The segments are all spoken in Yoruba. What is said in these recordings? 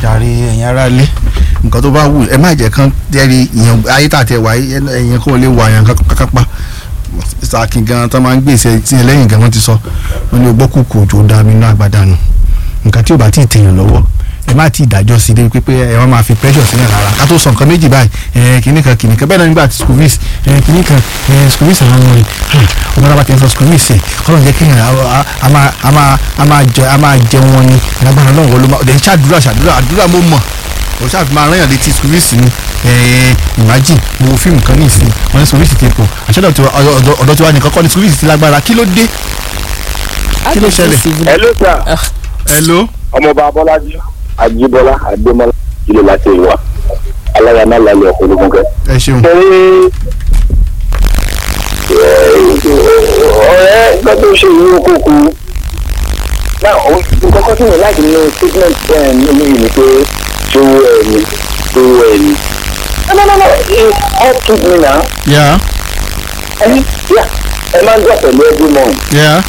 jàre ẹ̀yin ará ilé nǹkan tó bá wù ẹ má jẹ́ kán jẹ́rí ìyẹn ayé tàtẹ̀ wáyé ẹ̀yìn kó lè wà yàn kákápá sàkín gan tó máa ń gbèsè tí ẹ lẹ́yìn gan wọ́n ti sọ wọ́n ní ọgbọ́ kùkù òjò dá mi inú àgbàdànù nǹkan tí ò bá tí ì tèèyàn lọ́wọ́ ẹ má tí ì dájọ́ sí i pé ẹ wọ́n máa fi pressure sílẹ̀ rárá ká tó sọ nǹkan méjì báyìí ẹ kìíní kan kìíní kan bẹ́ẹ̀ náà nígbà tí school fees ẹ kìíní kan ẹ school fees àwọn ọmọ rẹ ọmọ náà bá ti ń sọ school fees ẹ kọ́nà jẹ́ kí a máa jẹ a máa jẹ wọn ni alágbára náà wọ́n ló máa ọ̀dẹ̀ ń ṣàdúrà ṣàdúrà àdúrà mo mọ̀ o ṣáà fi máa rán yàn létí school fees ni imagine mo wo fíìmù kan ní ìsìn wọn ní school fees ti pọ̀ àṣọ́dọ̀ ọ̀dọ̀ tiwa nìkan kọ́ ni school fees ti lágbára kí ló dé kí ló ṣẹlẹ̀. hello sir. hello. ọmọọba abọ́lájí ajíbọ́lá adémọ́lá ilé láti ìwà aláyàmá lálẹ́ ọkọ̀ ológun kẹ́. ẹ ṣeun. torí ọ̀rẹ́ gbọ́dọ̀ ṣe ìlú kókó náà nǹkan kan tí mo láti nínú statement bẹ́ẹ̀ nínú yìí ni pé ṣòwò ẹ̀mí ṣòwò ẹ̀mí. no no no no it's all to me now. Yeah. ẹni yà ẹ máa ń gbọ́ pẹ̀lú every month. Yeah.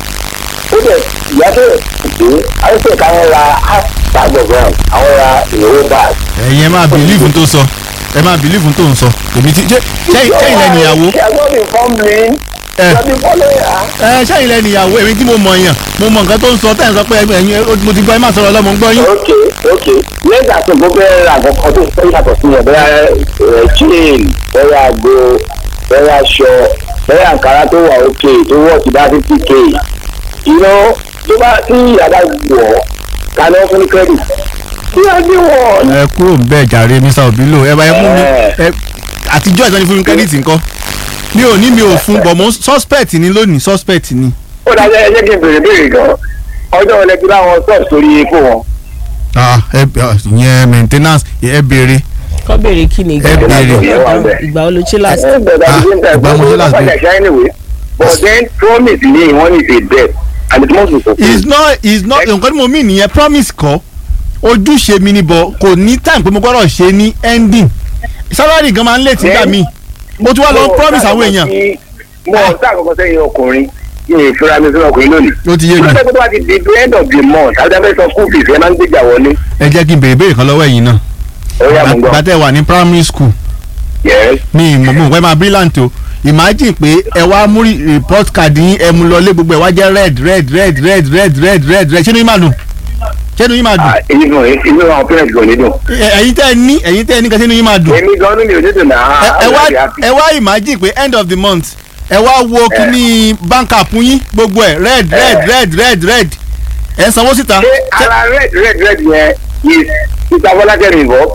ó dẹ̀ ìyá bẹ̀rẹ̀ pé àìsàn káwọn ra half bag of ground àwọn ra ìrówó bag. ẹ̀yin ẹ máa bìlíìfù tó sọ ẹ máa bìlíìfù tó ń sọ èmi ti ṣẹ́yìn lẹ́nu ìyàwó ṣé ẹgbọ́n mi fọ́n mi ẹ lọ́dún fọ́lọ́ yà. ẹ ṣẹ́yìn lẹ́nu ìyàwó èmi tí mo mọ̀ yàn mo mọ̀ nǹkan tó ń sọ tẹ́ ẹ̀ ń sọ pé ẹ̀yin mo ti gbọ́ ẹ má sọ̀rọ̀ ọlọ́mọ ń gbọ́ yín. ok ok lẹ́gbà tó gbọ́ bẹ́ẹ̀ ra àkọ́kọ́ tó fẹ́ yàtọ̀ sí yẹn bẹ́ẹ̀ chain bẹ́ẹ̀ àgbo bẹ́ẹ̀ aṣọ bẹ́ẹ̀ àǹkárá tó wà ok tó wọ̀ sí bá fifty k iná tó bá tí ìyàbá wọ̀ kaná fún ní credit tí a ní wọ̀ ẹ kúrò ń bẹ́ẹ̀ jàre mr obilo ẹ bá yẹ mú mi ẹ àtijọ́ ìsọ́ni fún mi kẹ́díìtì nǹkan mi ò ní mi ò fún bọ̀ mo suspect ni lónìí suspect ni. ó dájọ́ ẹ jẹ́ kí n bèrè bèrè gan ọjọ́ wọlé tí báwọn sọ̀rọ̀ sórí epo wọn. ah ẹ ìyẹn maintenance ẹ béèrè kọ́ béèrè kí ni ẹ béèrè ìgbà wo ló ṣe last. ẹ bẹ̀rẹ̀ Ah, àti ṣe ń ìgbà mo ṣe last tẹ̀ day. ọ́ anyway but then promise me one is a debt and it must be fulfilled. is not is not nǹkan tí mo mean nìyẹn promise kọ́ ojúṣe mi ni bọ̀ kò ní time pé mo gbọ́dọ̀ ṣe ní ending salary gan máa ń late nígbà míì mo tún wá lọ promise àwọn èèyàn mo ọ̀tá àkọ́kọ́ sẹ́yìn ọkùnrin ní ìfura mi sínú ọkùnrin lónìí. ó ti yé mi lọ́sẹ̀ tó bá ti di the end of the month àti abẹ́ sọ school fees ẹ máa ń gbéjà wọlé. ẹ jẹ́ kí n béèrè béèrè kan lọ́wọ́ ẹ̀yin náà ó yà mú gbọ́. gbàtẹ́ wà ní primary school yes. mi ìmọ̀ mọ̀ pé máa brilliant o imagine pé ẹ wá mú report card yín ẹ mú lọlé gbogbo ẹ wá jẹ́ red red red red red red red red ṣé ni yín máa dùn ṣé ni yín máa dùn Ah, èyí gan inú àwọn parents gan nídùn. Ẹ- ẹ̀yin tẹ́ ẹ ní ẹ̀yin tẹ́ ẹ ní kan ṣé ni yín máa dùn èmi gan ní mi ò ní dùn náà. ẹ ẹ wá I'm very happy. ẹ wá imagine pé end of the month ẹ wá wo kíní bank app yín gbogbo ẹ red red red red red ẹ ń sanwó síta. ṣé ara red red red yẹn is mr bọ́lákẹ́ mi bọ́.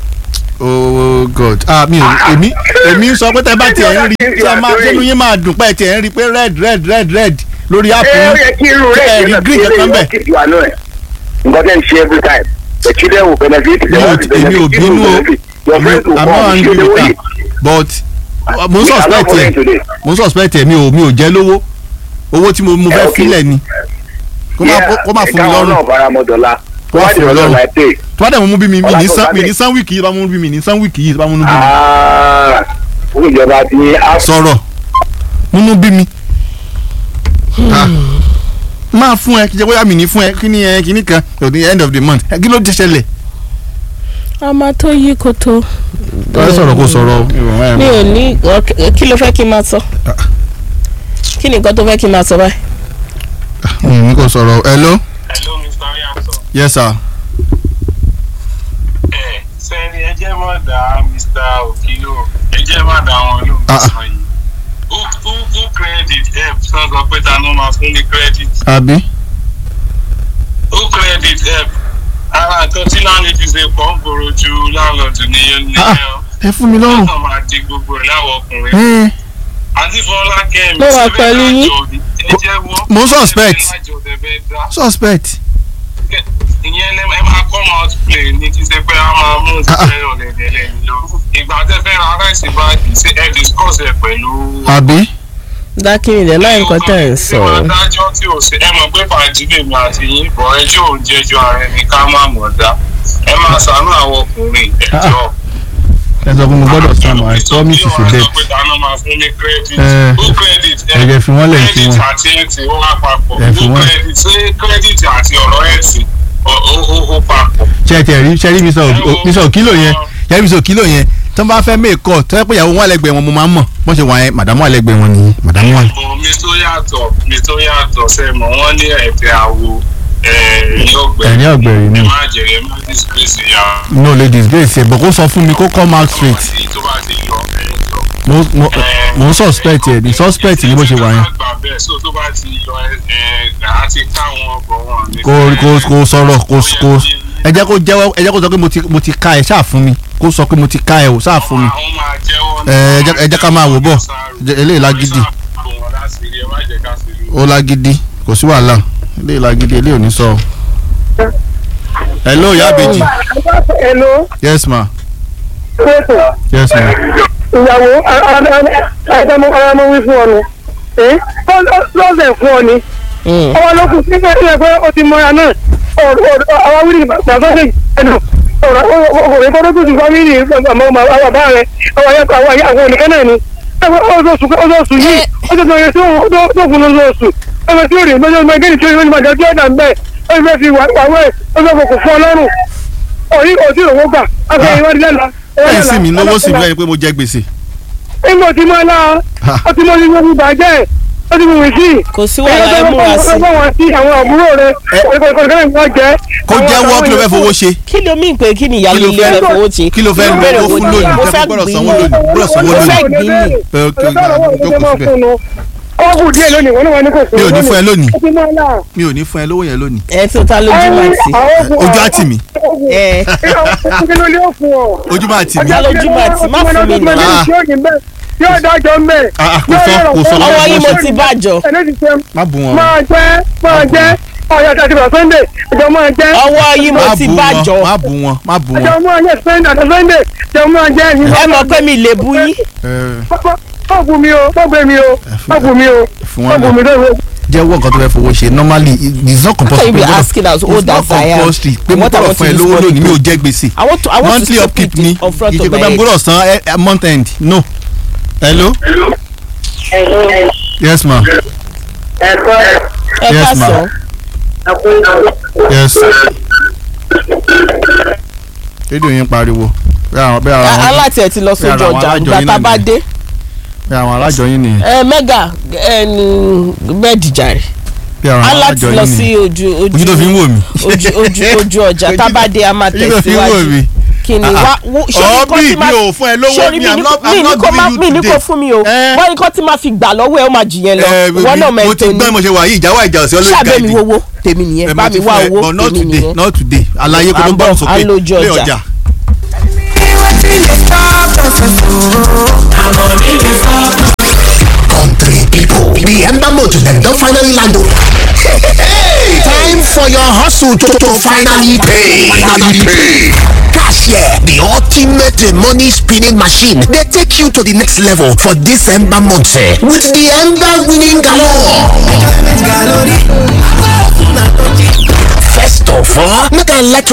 oh god ah mi ò èmi èmi ń sọ pé tẹ bá tiẹ̀ ń rí tí ẹ máa ṣé ni yín máa dùn pé ẹ tiẹ̀ ń rí pé red red red red lórí app ẹ ó yín yẹ kí irú ẹ red rí yẹn green kankan bẹ́ẹ̀. keep you annoy. nǹkan tẹ́ ń ṣe every time the children will benefit. mi ò èmi ò bínú o your friends will i'm not come angry ṣe with lówó her yìí. but mo ń Me, I'm not suspect following ẹ today. mo ń suspect ẹ mi ò mi ò jẹ́ lówó owó tí mo mo fẹ́ Eh, okay. filẹ̀ ni kó má kó má fún mi ìkáwọn lọ́rùn náà bára mọ́ dọ́là Kó má fún mi lọ́rùn. láì pè. tó bá dẹ̀ mo mú bí mi mi ní Ọlá san tó mi bá ní san wíìkì yìí tó bá mú bí mi ní san wíìkì yìí tó bá mú bí mi fún ìjọba ti á sọ̀rọ̀ múnú bí mi Ah. máa fún ẹ kí jẹ́ bóyá mi ní fún ẹ kí ni ẹ kí ni kan at the end of the month ẹ kí ló ti ṣẹlẹ̀. ọmọ tó yí koto. ẹ sọ̀rọ̀ kó sọ̀rọ̀ mi ò ní ọ- kí ló fẹ́ kí n máa sọ. kí ni nǹkan tó fẹ́ kí n máa sọ báyìí. mi kò sọ̀rọ̀ hello hello mr yanson. yes sir. ẹ sẹ́ni ẹ jẹ́ má dá mr okilo ẹ jẹ́ má dá wọn lóhùn Ah, ah. sọ yìí. who who who credit help sọ sọ pé ta ló máa fún ní credit àbí. who credit help ara nǹkan tí láńlẹ́dì ṣe pọ̀ ń gbòòrò ju láńlọ́ọ̀dù nìyẹn Ah, nìyẹn o. ẹ fún mi lọ́rùn. wọ́n máa di gbogbo ẹ̀ láwọ̀ ọkùnrin. ẹ àǹtí fọlá kẹ́mi Mo wà pẹ̀lú yín. ẹ jẹ́ wọ́n. Mo ń suspect. ẹ lájọ tẹ fẹ́ dá. suspect. ìyẹn lẹ ẹ máa come out play ní kí ṣe pé a máa mú Ah, ah. ìṣẹ́ ọ̀lẹ́dẹ̀ lẹ́yìn lọ. ìgbà tẹ fẹ́ ra ráìsì báàgì ṣé ẹ discuss ẹ pẹ̀lú. àbí. dákìrì dẹ̀ láì nǹkan tẹ̀ ń sọ. ṣé máa dájọ́ tí ò ṣe ẹ mọ̀ pé fàájì lèmi àti yín bọ̀ ẹjọ́ ò ń jẹjọ́ ara ẹni ká má mọ̀ dá. ẹ máa ṣàánú àwọn ọkùnrin ẹjọ́. ẹ sọ fún mi gbọ́dọ̀ stand by promise is a Bí debt. ọ̀rẹ́ sọ pé dáná máa fún ní credit. Eh, ó credit ẹ jẹ́ fi wọ́n lẹ̀ kí credit wọ́n. àti ẹ̀tì ó wá papọ̀. Ẹ fi ó wọ́n. credit ṣé credit àti ọ̀rọ̀ ẹ̀tì ó ó ó papọ̀. ṣe ṣe tẹ̀ rí ṣe rí mi sọ mi sọ kílò yẹn ṣe rí mi sọ kílò yẹn tí wọ́n bá fẹ́ mẹ́ẹ̀kọ́ tó yẹ pé ìyàwó wọn lẹ́gbẹ̀ẹ́ wọn mo máa ń mọ̀ bọ́n ṣe wà yẹn màdàmú àlẹ́gbẹ̀ẹ́ wọn nìyí màdàmú àlẹ́. mi tó yàtọ̀ mi tó yàtọ̀ sẹ́mọ̀ wọ́n ní ẹ̀tẹ̀ àwo ẹ̀yìn ọ̀gbẹ́ Ẹ̀yìn ọ̀gbẹ̀rì ni. ẹ má jẹ̀rẹ̀ má disgrace ya no ladies grace ẹ̀ bọ̀ kó sọ fún mi kó come out straight tí tó bá ti yọ ẹ̀yìn lọ. mo mo mo ń suspect ẹ̀ ní suspect ní bó ṣe wà yẹn gbà bẹ́ẹ̀ so tó bá ti yọ ẹ̀ ẹ̀ àti káwọn ọkọ̀ wọn ní kó kó kó sọ̀rọ̀ kó kó ẹ jẹ́ kó jẹ́wọ́ ẹ jẹ́ kó sọ pé mo ti mo ti ká ẹ ṣáà fún mi kó sọ pé mo ti ká ẹ ò ṣáà fún mi àwọn máa jẹ́wọ́ ẹ ẹ jẹ́- ẹ jẹ́ ká máa wò bọ̀ Jẹ́- eléyìí lágídí ó lágídí kò sí wàhálà eléyìí lágídí eléyìí ò ní sọ. hello ìyá àbèjì Hello, yes ma pẹ̀sẹ̀, yes ma ìyàwó àdámọ́ arámọ́ wí fún ọ ni. Ẹ́ lọ́sẹ̀ fún ọ ni. Ọwọ́ ló kù sí ẹgbẹ́ pé ó ti mọ́ra náà. Àwọn wíìlì bàbá rẹ̀ ẹnu. Ọ̀rọ̀ ìkọ́dọ̀ tó ti fámìlì àmọ́ bàbá rẹ̀. Àwọn ayẹ́kọ̀ àwọn ayé àwọn òníkẹ́ náà ni. Ẹgbẹ́ oṣooṣù yìí, ó ti sọ yẹn tó fún lóṣooṣù. Ẹgbẹ́ tí ó rí lọ́jọ́ ọmọ ẹgbẹ́ tí ó rí lọ́jọ́ ọmọ ẹgbẹ́ tí ó dà ń bẹ̀. Ó fẹ́ fi wàwẹ́ ó fẹ́ fọkùn fún ọlọ́run. Òyí kò tí ì rówó gbà. Afẹ́ ìwádìí lẹ́la. ẹ sì mí lówó sí mi lẹ́yìn pé mo jẹ gbèsè. Ìmọ̀ tí mo lá ọ tí mo ti mo fi bàjẹ́ ó ti mo wì sí. kò sí wàhálà ẹ múra sí Ọgbọ́n wọn sí àwọn àbúrò rẹ̀ kọ̀ọ̀kan ìwọ́n jẹ́. kó jẹ́wọ́ kí ló fẹ́ fowó ṣe kí ló mí pé kí ni ìyá Kí ló líle fẹ́- rẹ fowó ṣe kí ló fẹ́ Ìbéèrè lówó wo fún ni? lónìí mo tẹ́ fẹ́ fi gbọ́dọ̀ gbìn sanwó ní lónìí gbọ́dọ̀ sanwó mo fẹ́ lónìí. gbìn ní ẹ ok jókòó síbẹ̀ Ó kù díẹ̀ lónìí wọ́n ní wọ́n ní kò sí. mi ò ní fún ẹ lónìí Ó ti máa là. mi ò ní fún ẹ lówó yẹn lónìí ẹ tó ta lójú máa tì ojú á tì mí ẹ Kí ló lé òfin ọ̀? ojú máa tì mí Ọjà lójú máa tì, má fún mi nà. Yóò dájọ́ mbẹ́. Ah, ah, kò sọ- kò sọ ọwọ́ yìí mo ṣe. ti bàjọ́ Ẹni ti ṣe má bù wọn máa jẹ́ máa jẹ́ ọ̀yà àti àtìgbà Sunday ìjọ máa jẹ́. ọwọ́ yìí mo má ti bù wọn bàjọ́ má bù wọn má bù ìjọ wọn. máa jẹ́ Sunday àti Sunday ìjọ máa jẹ́ ẹ̀yìn. ẹ mọ̀ pé mi lè bú yín ẹ, Má bù mí o, má gbé mi o, má bù mí o, fún má wọn bù lẹ mí lóore. jẹ́wọ́ nǹkan tó fẹ́ fowó ṣe normally it- it's not compulsory. you be pé gbọ́dọ̀- asking as it's old not as I am. compulsory pé mo What I gbọ́dọ̀ want fún ẹ to lówó use lónìí mi ò money jẹ gbèsè. I want to I want to monthly stop upkeep it ni on front kì í ṣe of pé my bá head gbọ́dọ̀ san ẹ- ẹ month end no. hello yes ma ẹ Yes, ká ma'am. sọ yes. rédíò yín pariwo bí àwọn bí àwọn aláti ẹ ti lọ sójú àwọn ọjà alájọ ìgbà yín tá a náà bá ni. dé bí àwọn alájọ yín nìyẹn ẹ mẹ́gà ẹni bẹ́ẹ̀dì jàre bí àwọn aláti alájọ lọ yín sí nìyẹn ojú ojú ojú tó fi ń wò mí. ojú ojú ojú ọjà tá a bá dé a máa ojú tó fi ń wò tẹ̀síwájú mí. kí ni wá wo ọ̀ bí mi ò fún ẹ lówó sori mi mi i'm ní not mi i'm ní not kó má giving mi you ní kó today. fún mi o Eh. wọ́n ní kó tí máa fi gbà lọ́wọ́ ẹ̀ ó máa jù yẹn lọ Eh, wọ́n náà mo mẹ́rin ti tó gbọ́ ní mo ṣe wà yìí ìjà wà ìjà ọ̀sẹ̀ always ṣàbẹ̀ mi guide wowó tèmi Eh, nìyẹn mo bá ti mi wá fún ẹ, owó but not tèmi today nìyẹn not today àlàyé kó À tó ń bá bọ̀, ń sókè à ń lójú lé ọjà. ọjà. country people. The Ember Motor dem don finally land o. Hey, time for your hustle to, to finally pay. Finally pay. Cashier, the ultimate money spinning machine, dey take you to the next level for this Ember month eh, with the Ember winning galore. First of all, make I let you